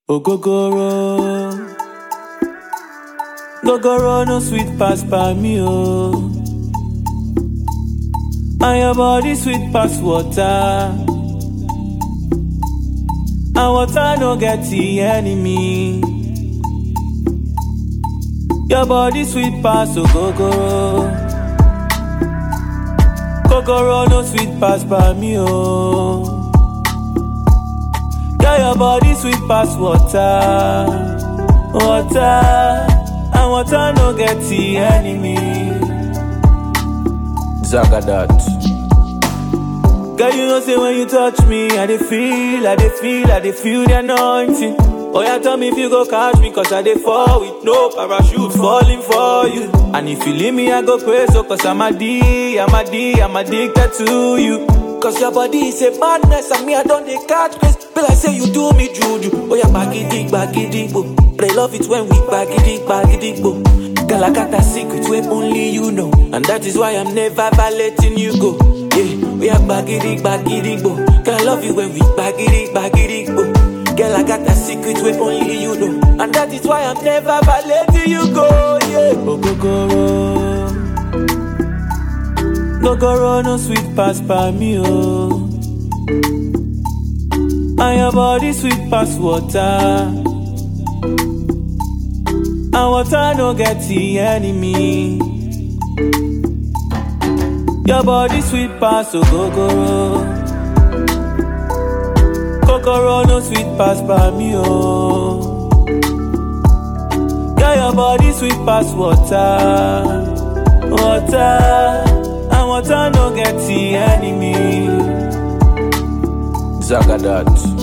Ogogoro. Gogoro no sweet pass by me, oh. And your body sweet pass water. And water no get the enemy. Your body sweet pass, ogogoro. Gogoro no sweet pass by me, oh. Girl, your body sweet pass water, water, and water no get the enemy. Zagadat. Girl, you know say when you touch me, I dey feel, I dey feel, I dey feel the anointing. Oh yeah, tell me if you go catch me, cause I dey fall with no parachute falling for you. And if you leave me, I go crazy, so cause I'm a D, I'm a D, I'm addicted to you. Cause your body is a madness, and me I don't dey catch grace. Be like say you do me juju. Oh yeah, bagidi, bagidi, bo. But I love it when we bagidi, bagidi, bo. Girl, I got a secret where only you know. And that is why I'm never letting you go. Yeah, we are bagidi, bagidi, bo. Girl, I love you when we bagidi, bagidi, bo. Girl, I got a secret where only you know. And that is why I'm never letting you go. Yeah, Ogogoro. Gogoro no sweet pass by me, oh. And your body sweet pass water. And water no get the enemy. Your body sweet pass, ogogoro. Kokoro no sweet pass by me, oh. Girl, your body sweet pass water, water, and water no get the enemy. Zagadat.